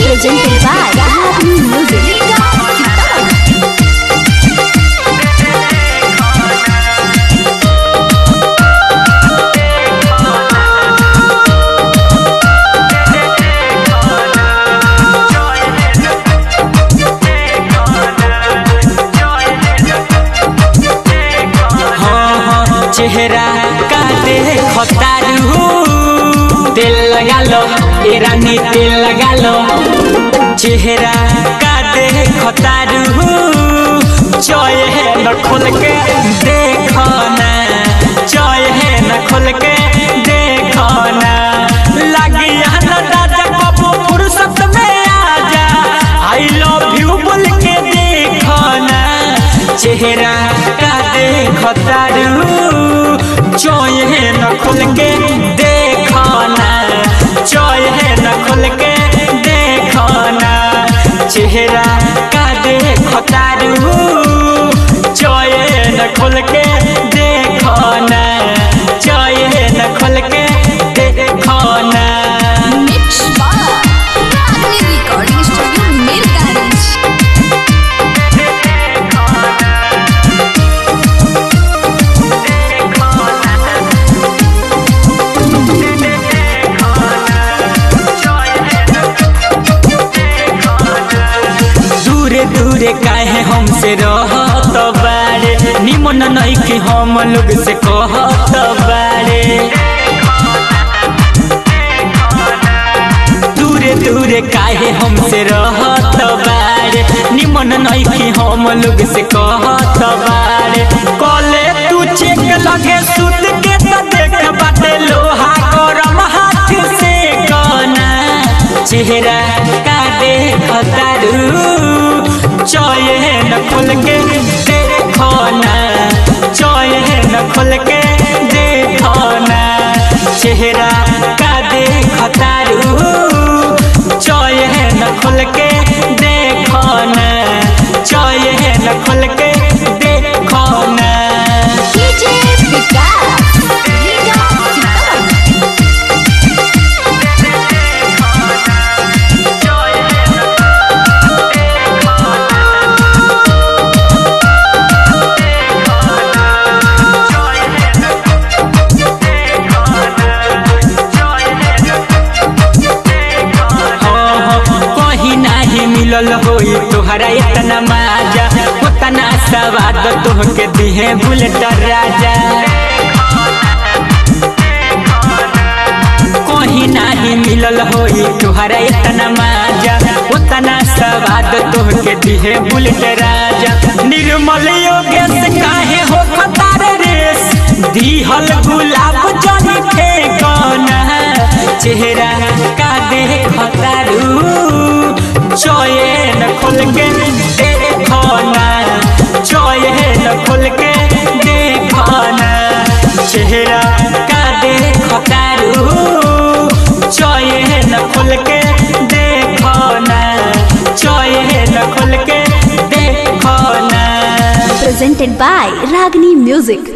presented by Happy Music. हाँ हाँ चेहरा का देखो तारू तेल लगा लो ए रानी तेल लगा लो चेहरा का देखो तारू चोय है न खोल के देखो ना चोय है न खोल के देखो ना लगी ना दादा बाबू फुर्सत में आजा आई लव यू बोल के देखो ना चेहरा का देखो तारू चोय है न खोल के देखो ना चोय है न खोल के देखो ना चेहरा का देखो तारू चोय है न खोल के देखो ना चोय है न खोल के देखो ना Mix by Ragni Recording Studio, Mirganj. दूरे दूरे काहे हमसे रहत बारे निमन नहीं कि हम लोग से कहत बारे दूरे दूरे काहे हमसे रहत बारे निमन नहीं कि हम लोग से कहत बारे कले तू चेक लगे सुत के त देख बाटे लोहा गरम हाथ से कना चेहरा का देख तारू चोय न खोल के देखो ना चोय न खोल के देखो ना चेहरा का देख तारू चोय न खोल के देखो ना चोय न खोल के देखो ना DJ Vikas. Liga Sitaram. कहीं नाही मिलल होई तोहरा इतना माजा उतना सवाद तोहके दिहे बुलेट राजा कहीं नाही मिलल होई तोहरा इतना माजा उतना सवाद तोहके दिहे बुलेट राजा निर्मल योगेश काहे हो खतार रेस दिहल गुलाब जनी फेकना चेहरा का देख तारू चोयन खोल के देखो ना चोयन खोल के देखो ना चेहरा का देख तारू चोयन खोल के देखो ना चोयन खोल के देखो ना Presented by Ragni Music.